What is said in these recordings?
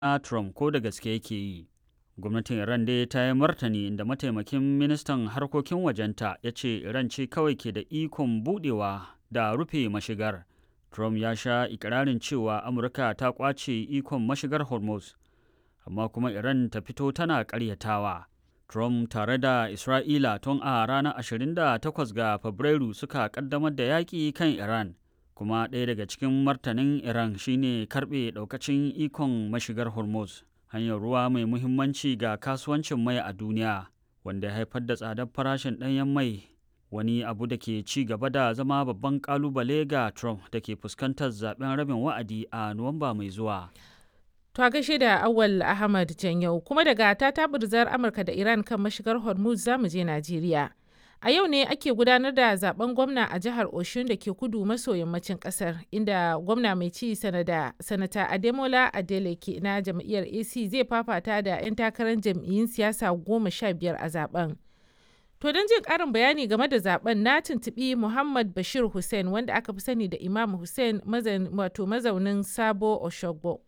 na Trump ko da gaske yake yi. Gwamnatin Iran dai ta yi martani inda mataimakin ministan harkokin wajenta ya ce Iran ce kawai ke da ikon budewa da rufe mashigar. Trump ya sha ikirarin cewa Amurka ta kwace ikon mashigar Hormuz, amma kuma Iran ta fito tana ƙaryatawa. Trump tare da Isra'ila tun a ranar 28 ga Fabrairu suka ƙaddamar da yaƙi kan Iran. kuma ɗaya daga cikin martanin iran shine karɓe ɗaukacin ikon mashigar hormuz hanyar ruwa mai muhimmanci ga kasuwancin mai a duniya wanda ya haifar da tsadar farashin ɗanyen mai wani abu da ke ci gaba da zama babban kalubale ga trump da ke fuskantar zaben rabin wa'adi a nuwamba mai zuwa To a gaishe da Awal Ahmad Janyau kuma daga ta tabirzar Amurka da Iran kan mashigar Hormuz zamu je Najeriya. A yau ne ake gudanar da zaben gwamna a jihar Oshun da ke kudu maso yammacin kasar inda gwamna mai ci sanada sanata Ademola Adeleke na jam'iyyar AC zai fafata da 'yan takarar jam'iyyun siyasa goma sha biyar a zaben. To don jin karin bayani game da zaben na tuntubi Muhammad Bashir Hussein wanda aka fi sani da Imam Hussein wato mazaunin Sabo Oshogbo.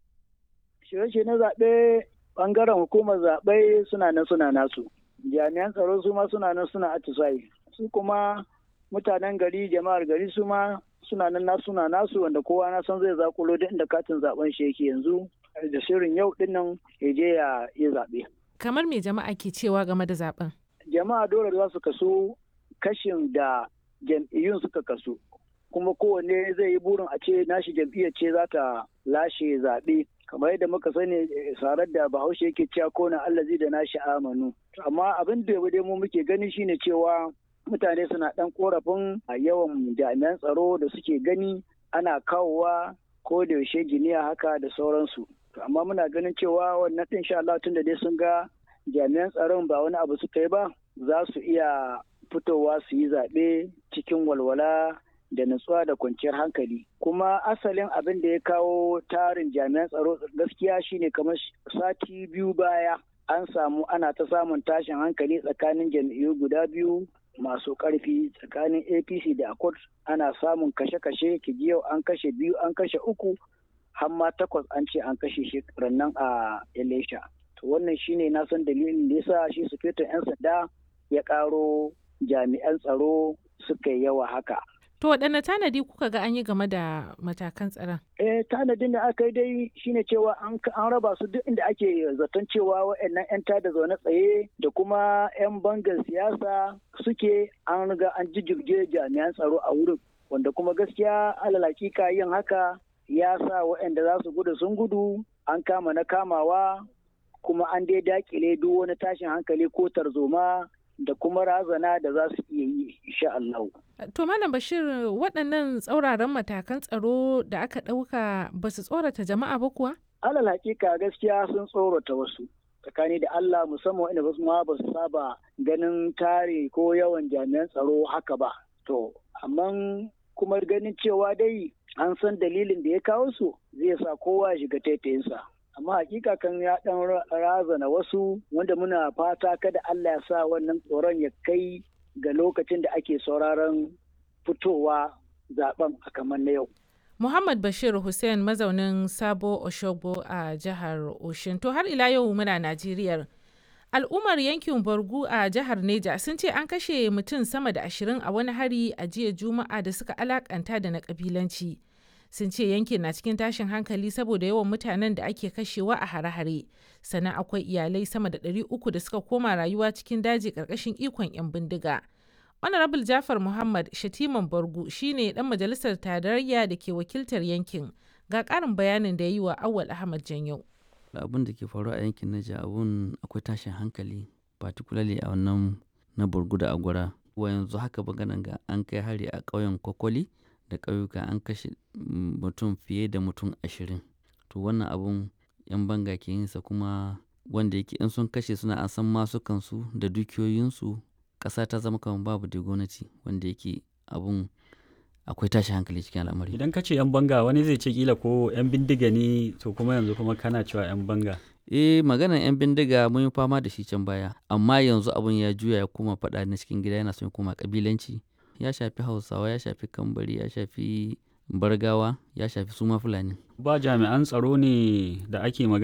Shirye na zaɓe ɓangaren hukumar zaɓe suna nan suna nasu. jami'an tsaro su ma suna nan suna atisayi su kuma mutanen gari jama'ar gari su ma suna nan na suna nasu wanda kowa na san zai zakulo duk inda katin zaben shi yake yanzu da shirin yau din nan ya je ya yi zaɓe. kamar me jama'a ke cewa game da zaben jama'a dole za su kaso kashin da jam'iyyun suka kaso kuma kowanne zai yi burin a ce nashi jam'iyyar ce za ta lashe zaɓe kamar yadda muka sani sarar da bahaushe yake cewa kona allazi da nashi amanu amma abin da dai mu muke gani shine cewa mutane suna dan korafin yawan jami'an tsaro da suke gani ana kawowa ko da yaushe giniya haka da sauransu amma muna ganin cewa wannan din sha Allah tunda dai sun ga jami'an tsaron ba wani abu suka yi ba za su iya fitowa su yi zaɓe cikin walwala da nutsuwa da kwanciyar hankali kuma asalin abin da ya kawo tarin jami'an tsaro gaskiya shine kamar sati biyu baya an samu ana ta samun tashin hankali tsakanin jam'iyyu guda biyu masu karfi tsakanin apc da accord ana samun kashe-kashe kiji yau an kashe biyu an kashe uku har ma takwas an ce an kashe shi rannan a elisha to wannan shine na san dalilin da yasa shi sufetin 'yan sanda ya karo jami'an tsaro suka yi yawa haka To waɗanne tanadi kuka ga an yi game da matakan tsaron? Eh tanadin da aka yi dai shine cewa an raba su duk inda ake zaton cewa waɗannan 'yan tada zaune tsaye da kuma 'yan bangar siyasa suke an riga an jijjirge jami'an tsaro a wurin wanda kuma gaskiya alal hakika yin haka ya sa waɗanda za su gudu sun gudu an kama na kamawa kuma an dai dakile duk wani tashin hankali ko tarzoma da kuma razana da za su iya yi insha Allah. To Malam Bashir waɗannan tsauraran matakan tsaro da aka ɗauka ba su tsorata jama'a ba kuwa? Alal hakika gaskiya sun tsorata wasu. Tsakani da Allah musamman wanda wasu ma ba su saba ganin tare ko yawan jami'an tsaro haka ba. To, amma kuma ganin cewa dai an san dalilin da ya kawo su zai sa kowa ya shiga taitayinsa. amma hakika kan ya dan razana wasu wanda muna fata kada Allah ya sa wannan tsoron ya kai ga lokacin da ake sauraron fitowa zaben a kamar na yau. Muhammad Bashir Hussein mazaunin Sabo Oshogbo a jihar Oshin. To har ila yau muna Najeriya. Al'ummar yankin Borgu a jihar Neja sun ce an kashe mutum sama da ashirin a wani hari a jiya Juma'a da suka alakanta da na kabilanci. sun ce yankin na cikin tashin hankali saboda yawan mutanen da ake kashewa a hare-hare sannan akwai iyalai sama da 300 da suka koma rayuwa cikin daji karkashin ikon 'yan bindiga honorable jafar muhammad shatiman bargu shine dan majalisar tarayya da ke wakiltar yankin ga karin bayanin da ya yi wa awal ahmad janyau abin da ke faruwa a yankin naja abun akwai tashin hankali particularly a wannan na burgu da agwara wa yanzu haka maganan ga an kai hari a ƙauyen kwakwali da ƙauyuka an kashe mutum fiye da mutum ashirin to wannan abun yan banga ke yinsa kuma wanda yake in sun kashe suna an san masukansu da dukiyoyinsu ƙasa ta zama kamar babu da gwamnati wanda yake abun akwai tashi hankali cikin al'amari idan ka ce yan banga wani zai ce kila ko yan bindiga ne to kuma yanzu kuma kana cewa yan banga eh maganar yan bindiga mun yi fama da shi can baya amma yanzu abun ya juya ya koma faɗa na cikin gida yana son ya koma kabilanci ya shafi hausawa ya shafi kambari ya shafi bargawa ya shafi suma fulani ba jami'an tsaro ne da ake magana